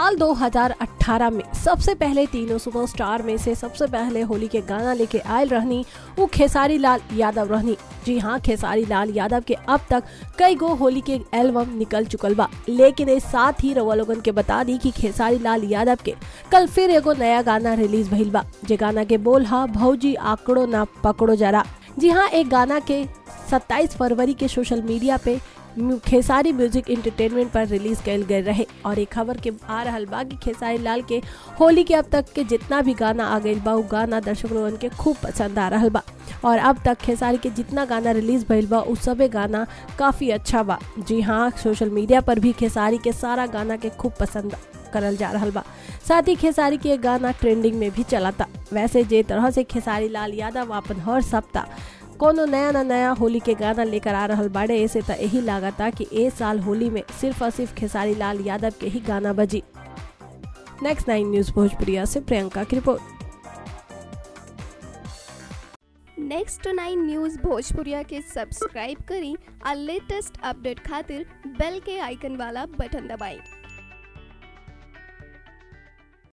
साल 2018 में सबसे पहले तीनों सुपरस्टार में से सबसे पहले होली के गाना लेके आयल रहनी वो खेसारी लाल यादव रहनी जी हाँ खेसारी लाल यादव के अब तक कई गो होली के एल्बम निकल चुकल बा लेकिन इस साथ ही रवा लोगन के बता दी कि खेसारी लाल यादव के कल फिर एगो नया गाना रिलीज भइल बा जे गाना के बोल हा भौजी आंकड़ो ना पकड़ो जरा जी हाँ एक गाना के 27 फरवरी के सोशल मीडिया पे म्यू- खेसारी म्यूजिक इंटरटेनमेंट पर रिलीज कल गए रहे और एक खबर के आ रहल बा कि खेसारी लाल के होली के अब तक के जितना भी गाना आ गइल बा उ गाना दर्शक लोगन के खूब पसंद आ रहल बा और अब तक खेसारी के जितना गाना रिलीज भइल बा उ सबे गाना काफी अच्छा बा जी हाँ सोशल मीडिया पर भी खेसारी के सारा गाना के खूब पसंद करल जा रहल बा साथ ही खेसारी के गाना ट्रेंडिंग में भी चलाता वैसे जे तरह से खेसारी लाल यादव अपन हर सप्ताह कोनो नया न नया होली के गाना लेकर आ रहल बाड़े ऐसे त यही लागता कि ए साल होली में सिर्फ और सिर्फ खेसारी लाल यादव के ही गाना बजी नेक्स्ट नाइन न्यूज भोजपुरिया से प्रियंका की रिपोर्ट नेक्स्ट नाइन न्यूज़ भोजपुरिया के सब्सक्राइब करी और लेटेस्ट अपडेट खातिर बेल के आइकन वाला बटन दबाएं